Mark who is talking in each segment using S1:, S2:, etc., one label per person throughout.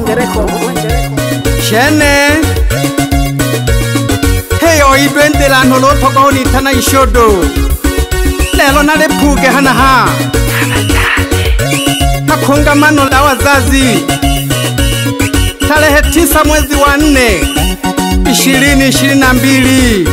S1: Wenjereko.
S2: shene heyo idwendelano lothokaonithana ishodo lelo nalepuke hanaha hakongamano la wazazi tarehe tisa mwezi wa nne ishirini ishirini na mbili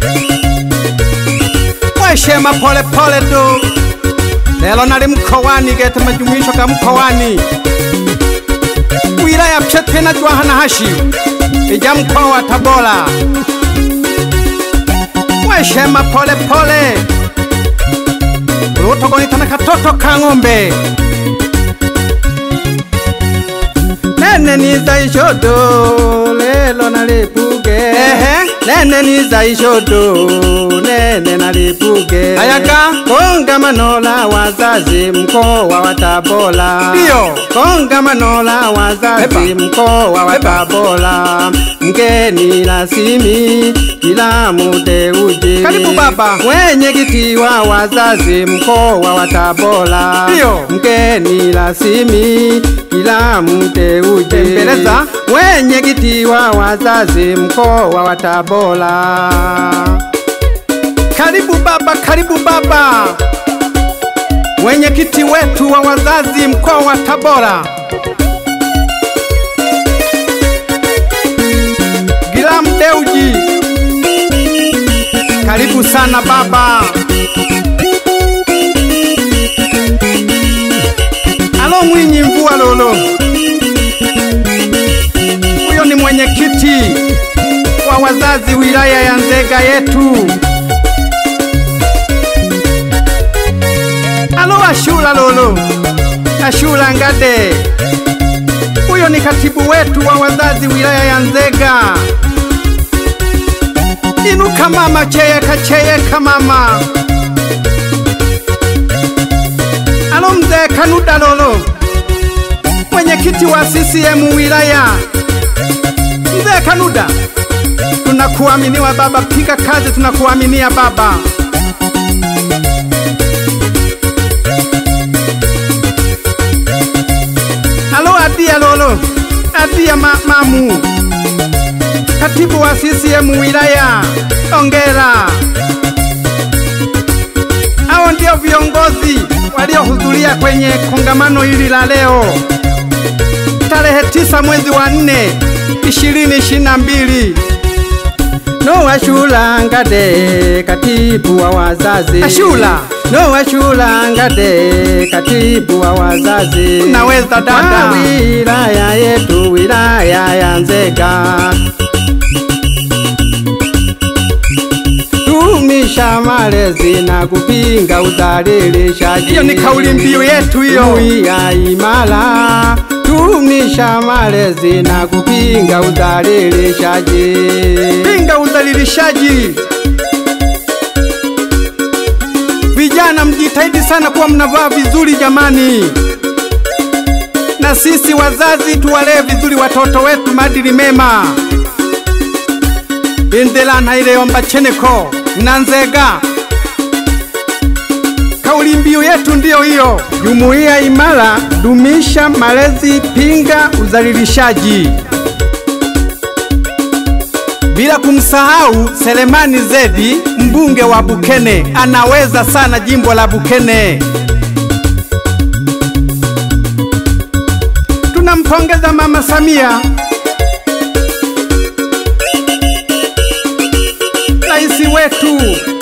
S2: weshema polepole tu lelo nali mkowani gete majumuisho ga mkowani wilaya Pshetena Jwahanahashi ija mkoa wa Tabora. Weshema pole pole lutogonitana katoto ka ng'ombe nene niza ishodo lelo nalipuge ehe nene niza ishodo nene nalipuge ayaga kongamano la wazazi mkoa wa Tabora ndio kongamano la wazazi mkoa wa Tabora mgeni rasimi kila muteuji
S3: Karibu baba.
S2: mwenyekiti wa wazazi mkoa wa Tabora
S3: Ndio.
S2: mgeni rasimi kila mteuji
S3: Tembeleza.
S2: mwenyekiti wa wazazi mkoa wa Tabora
S3: Karibu baba, karibu baba, mwenyekiti wetu wa wazazi mkoa wa Tabora. Gilam Deuji, karibu sana baba. Alo Mwinyi Mvua Lolo, huyo ni mwenyekiti wa wazazi wilaya ya Nzega yetu. Alo Ashura Lolo, Ashura Ngade, huyo ni katibu wetu wa wazazi wilaya ya Nzega. Inuka mama, cheyeka cheyeka mama. Alo mzee Kanuda Lolo, mwenyekiti wa CCM wilaya. Mzee Kanuda, tunakuaminiwa baba, piga kazi, tunakuaminia baba. Alo Adia Lolo, Adia ma Mamu, katibu wa CCM wilaya, ongera. Hao ndio viongozi waliohudhuria kwenye kongamano hili la leo tarehe tisa mwezi wa nne ishirini ishirini na mbili.
S2: no Ashura Ngade katibu wa wazazi
S3: Ashura.
S2: no Ashura Ngade katibu wa wazazi
S3: Unaweza
S2: Wa
S3: dada.
S2: wilaya yetu wilaya ya Nzega tumisha malezi na kupinga udhalilishaji.
S3: Hiyo ni kauli mbiu yetu hiyo.
S2: Jumuiya imara, tumisha malezi na kupinga udhalilishaji.
S3: Pinga udhalilishaji. Vijana mjitahidi sana kuwa mnavaa vizuri jamani, na sisi wazazi tuwalee vizuri watoto wetu maadili mema. Indela naileyomba cheneko na Nzega, kauli mbiu yetu ndiyo hiyo.
S2: Jumuiya imara, dumisha malezi, pinga udhalilishaji.
S3: bila kumsahau Selemani Zedi, mbunge wa Bukene, anaweza sana jimbo la Bukene. Tunampongeza Mama Samia, rais wetu.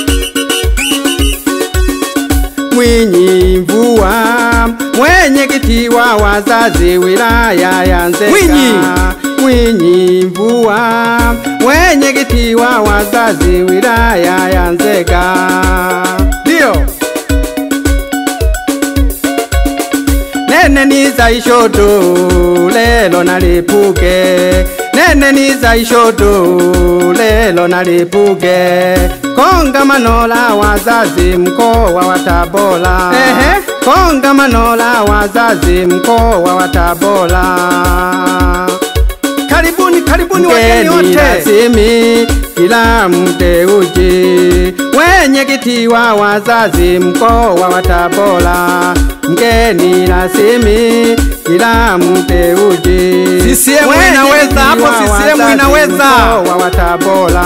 S2: Mwinyi Mvua, mwenyekiti wa wazazi wilaya ya Nzega.
S3: Mwinyi.
S2: Mwinyi Mvua, mwenyekiti wa wazazi wilaya ya Nzega.
S3: Ndio
S2: Nene niza ishodo lelo nalipuke Nene niza ishodo lelo nalipuke Kongamano la wazazi mkoa wa Tabora
S3: Ehe.
S2: Kongamano la wazazi mkoa wa Tabora
S3: karibuni, karibuni wageni
S2: Mgeni
S3: wote.
S2: rasmi kila mteuji
S3: Mwenyekiti wa wazazi mkoa wa Tabora, mgeni rasmi ila mteuji.
S2: CCM
S3: Mwenyekiti
S2: inaweza, hapo
S3: wa
S2: CCM
S3: wazazi
S2: inaweza.
S3: mkoa wa Tabora.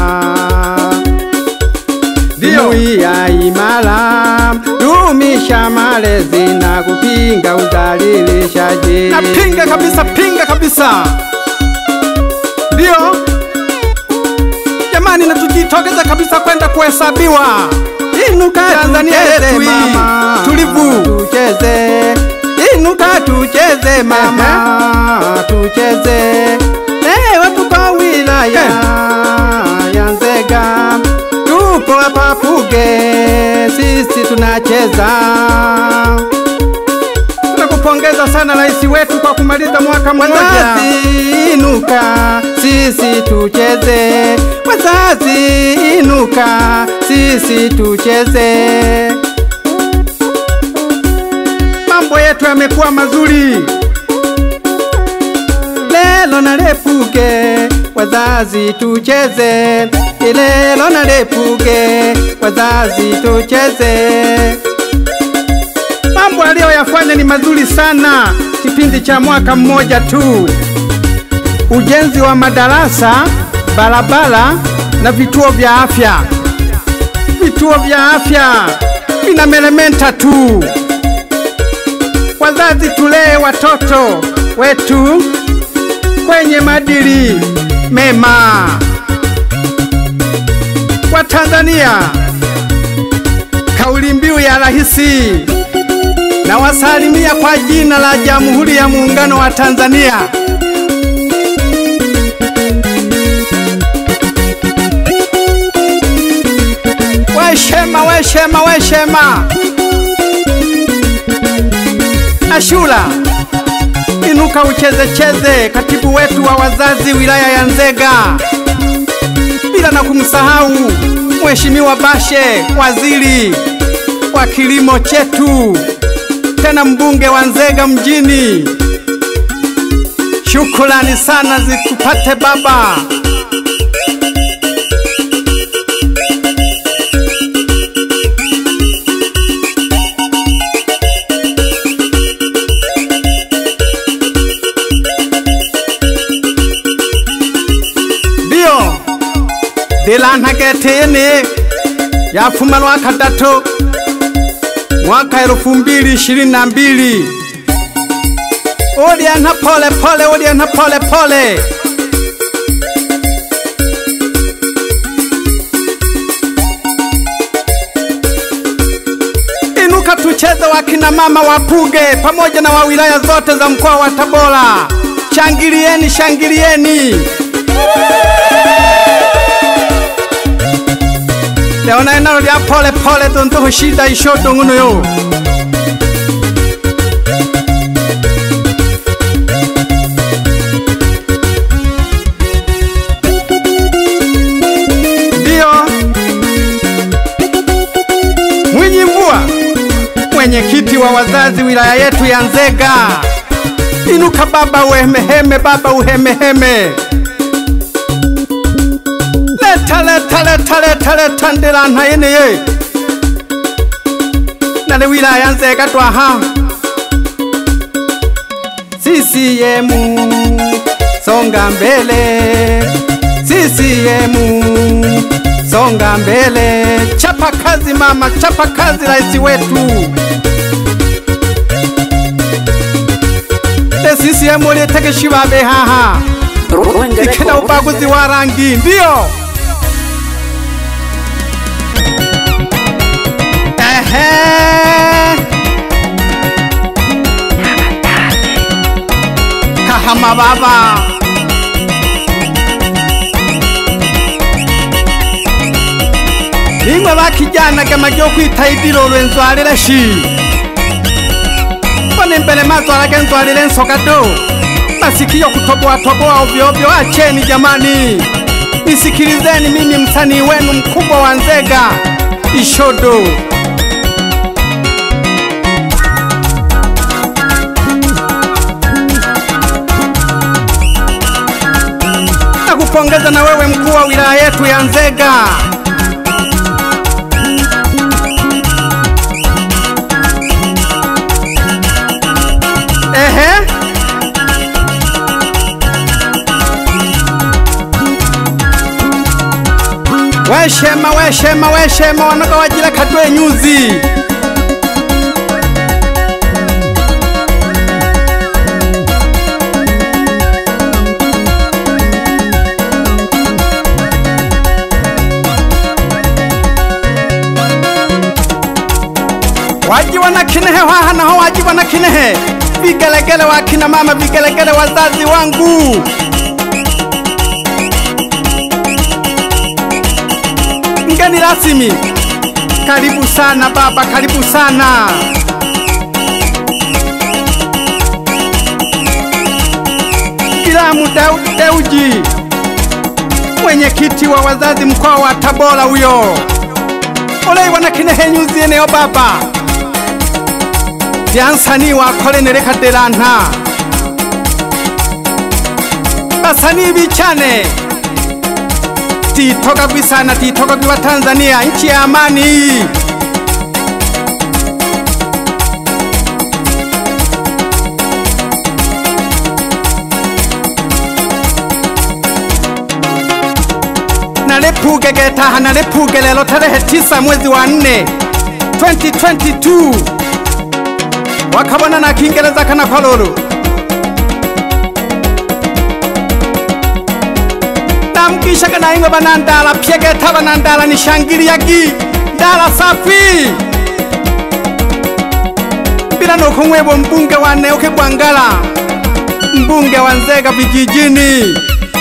S2: Ndio.
S3: Jumuiya imara, dumisha malezi na kupinga udhalilishaji.
S2: napinga kabisa pinga kabisa ndio jamani na tujitokeze kabisa kwenda kuhesabiwa
S3: Inuka
S2: Tanzania
S3: tucheze
S2: yetu hii,
S3: mama,
S2: tulivu.
S3: tucheze. Inuka tucheze mama, tucheze. Leo tuko wilaya ya Nzega, tupo hapa Puge, sisi tunacheza.
S2: tunakupongeza sana rais wetu kwa kumaliza mwaka mmoja
S3: Wazazi inuka, sisi tucheze. Wazazi inuka, sisi tucheze.
S2: mambo yetu yamekuwa mazuri
S3: Lelo na lepuke, wazazi tucheze. Lelo na lepuke, wazazi tucheze.
S2: mambo aliyoyafanya ni mazuri sana kipindi cha mwaka mmoja tu ujenzi wa madarasa barabara na vituo vya afya vituo vya afya vinameremeta tu wazazi tulee watoto wetu kwenye madili mema wa Tanzania kauli mbiu ya rahisi na wasalimia kwa jina la Jamhuri ya Muungano wa Tanzania. Weshema, weshema, weshema. Ashura, inuka ucheze cheze, katibu wetu wa wazazi wilaya ya Nzega, bila na kumsahau Mheshimiwa Bashe, waziri wa kilimo chetu, tena mbunge wa Nzega mjini. Shukrani sana zikupate baba. Ndio dilanthagetini yafuma lwa kadatu mwaka elfu mbili ishirini na mbili uliana pole pole uliana pole pole inuka tucheze wakina mama wapuge pamoja na wa wilaya zote za mkoa wa Tabora shangilieni shangilieni leona enalo lya pole pole tontoho shida ishoto ng'uno yo ndiyo Mwinyi Mvua, mwenyekiti wa wazazi wilaya yetu ya Nzega. Inuka baba uhemeheme, baba uhemeheme. Leta leta leta leta leta ndilantha yeneye nale wilaya ya Nzega twaha
S3: CCM songa mbele, CCM songa mbele.
S2: chapa kazi mama, chapa kazi rais wetu. Le CCM lieteke babe haha ikina ubaguzi wa rangi, ndio ehe, kahama baba limwe bakijanaga majo kwitaidilo lwenzwalile shi mbona imbele mazwalage nzwalile nsoka do masikio kutoboatoboa ovyoovyo acheni jamani nisikilizeni mimi msanii wenu mkubwa wa nzega ishodo nakupongeza na wewe mkuu wa wilaya yetu ya nzega
S3: weshema weshema weshema wanoga wajila kadwe nyuzi wajiwa na kinehe haha naho wajiwa na kinehe vigelegele wa kina mama vigelegele wazazi wangu mgeni rasmi karibu sana baba karibu sana Kilamu Daudi Deuji mwenyekiti wa wazazi mkoa wa Tabora huyo oleiwa na kinehe nyuzi eneo baba vyansani wakolenele kadelanta basani bichane titoka gwisana titoka gwiwa Tanzania nchi ya amani nalepuge getaha nalepuge lelo tarehe tisa mwezi wa nne 2022 wakabona na kiingereza kana kololo namkishaga naingwe banandala pyegeta banandala nishangiliyagi ndala safi bila nokumwebwa mbunge wa Neuke Gwangala mbunge wa Nzega vijijini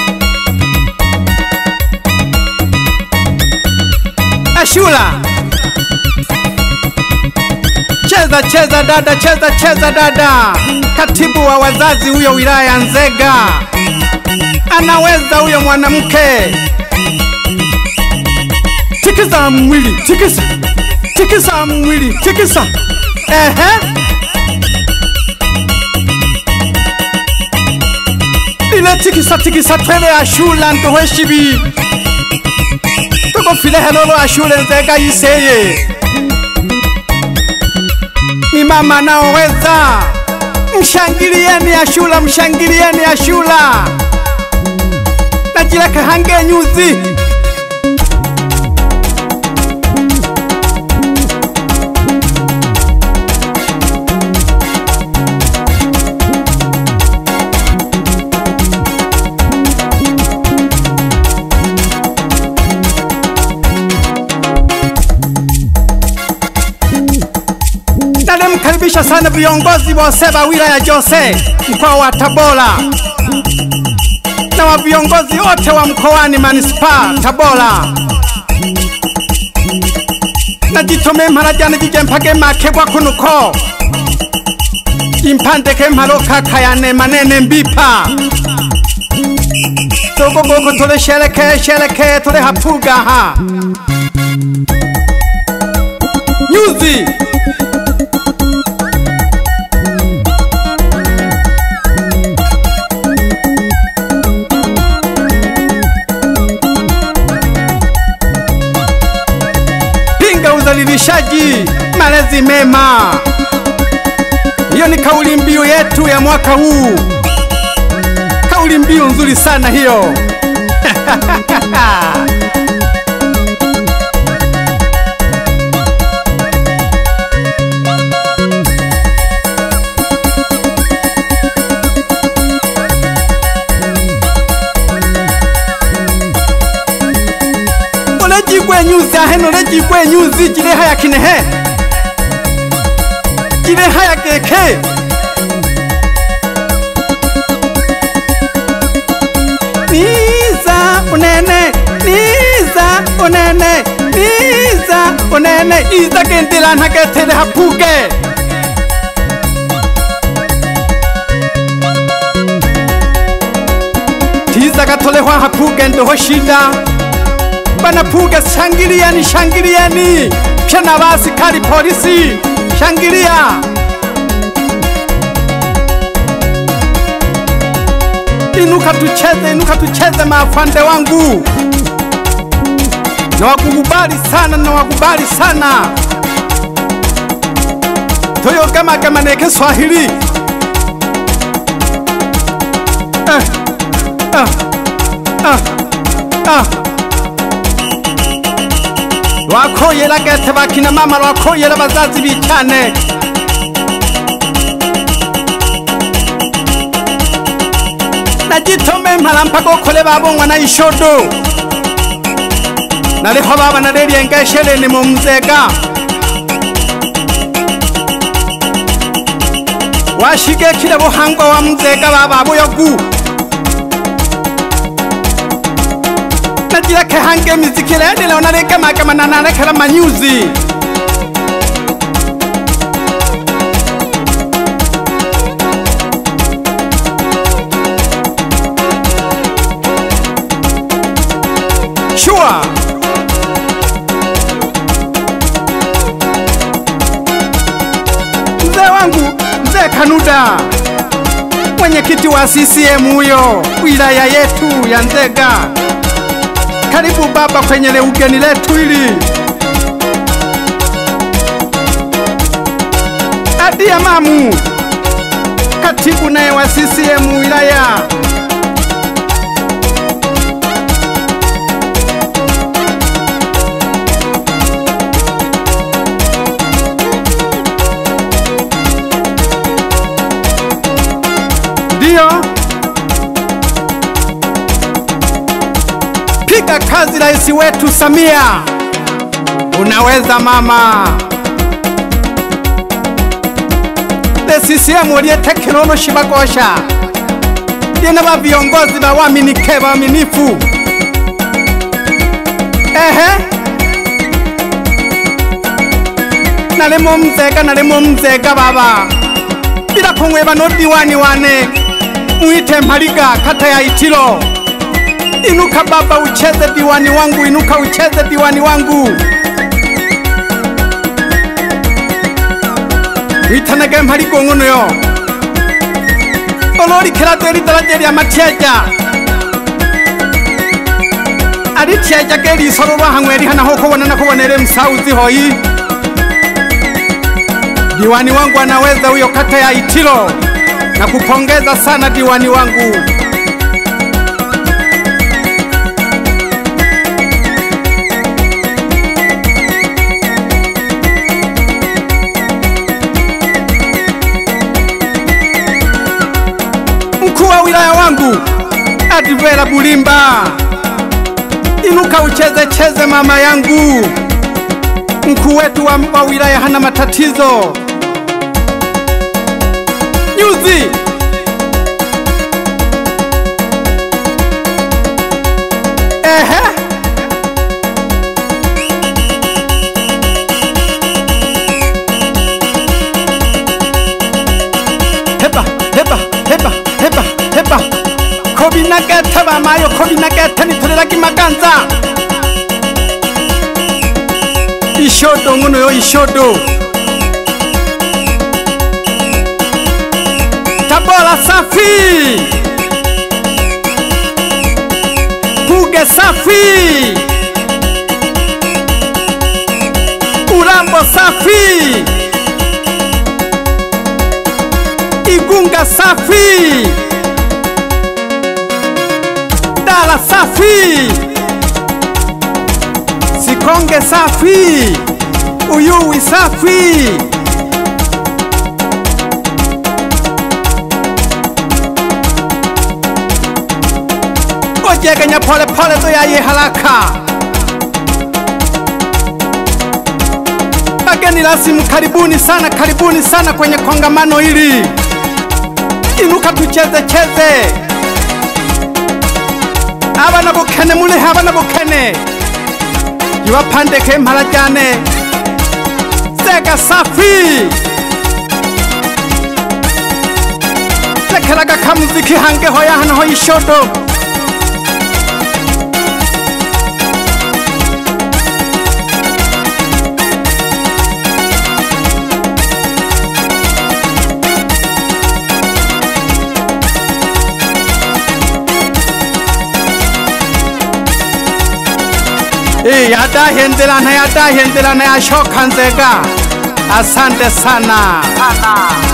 S3: Ashura cheza cheza dada cheza cheza dada katibu wa wazazi huyo wilaya ya Nzega anaweza huyo mwanamke tikisa mwili tikisa tikisa mwili tikisa ehe ile tikisa tikisa twele ashula ntoheshibi tukofile helolo ashule Nzega yiseye ni mama naoweza mshangilieni Ashura mshangilieni Ashura najileka hange nyuzi nalimkaribisha sana viongozi wose wa wilaya Jose mkoa wa Tabora na wa viongozi wote wa mkoani manispaa Tabora najitome mpala jane jijempage makebwa kunuko impandeke mpalo kakayane manene mbipa togogoko tole shereke shereke tole hapuga ha nyuzi pinga udhalilishaji, malezi mema. Hiyo ni kauli mbiu yetu ya mwaka huu, kauli mbiu nzuri sana hiyo. olejigwe nyuzi aheno olejigwe nyuzi jileha ya kinehe jileha ya keke niza unene niza unene niza unene iza kendela nhagetele hapuge tiza gatolehwa hapuge ndoho shida banapuga shangilieni shangilieni pya na basikari polisi shangilia inuka tucheze inuka tucheze maafande wangu nawakukubali sana nawakubali sana toyogamagamaneke swahili ah, ah, ah, ah. lwakoyela gete bakina mama lwakoyela bazazi bicyane nagitome mpala mpaka okole babongwa na ishodo naliho baba nalelyengesheleni mu mzega washigekile buhangwa wa mzega baba buyogu najileke hange mizikilendile nalegemagema nanalekela manyuzi Sure. Mzee wangu, mzee Kanuda, mwenyekiti wa CCM huyo wilaya yetu ya Nzega. Karibu baba kwenye le ugeni letu hili. Adia Mamu, katibu naye wa CCM wilaya. Ndio, piga kazi rais wetu Samia, unaweza mama. The CCM uliye tekinoloji bagosha lyena ba viongozi ba waminike baaminifu. Ehe, nalimo mzega nalimo mzega baba bila kung'weba no diwani wane mwite Mpaliga kata ya Itilo. Inuka baba, ucheze diwani wangu, inuka ucheze diwani wangu. witanage Mpaliga ng'ono yo ololikela deli daraja lya matyeja alityeja gelisolo lwahang'we lihanaho kubonana kubonele msauzi hoyi diwani wangu anaweza huyo kata ya Itilo na kupongeza sana diwani wangu. Mkuu wa wilaya wangu Advera Bulimba, inuka ucheze cheze mama yangu. Mkuu wetu wa, wa wilaya hana matatizo. Nyuzi ehe, heba heba heba heba heba kobinagete bamayo kobinagete nitolelaki maganza ishodo ngono yo ishodo tabora safi puge safi urambo safi igunga safi dala safi sikonge safi uyuwi safi ojegenya polepole zoyaye haraka bageni rasimu karibuni sana karibuni sana kwenye kongamano hili inuka tucheze cheze abana bukene mulihe abana bukene ibapandeke mpala jane zega safi lekelaga kamuziki hange hoya hano ho ishodo Eh, yadahendelana yadahendelana yashoka nzega asante sana, sana.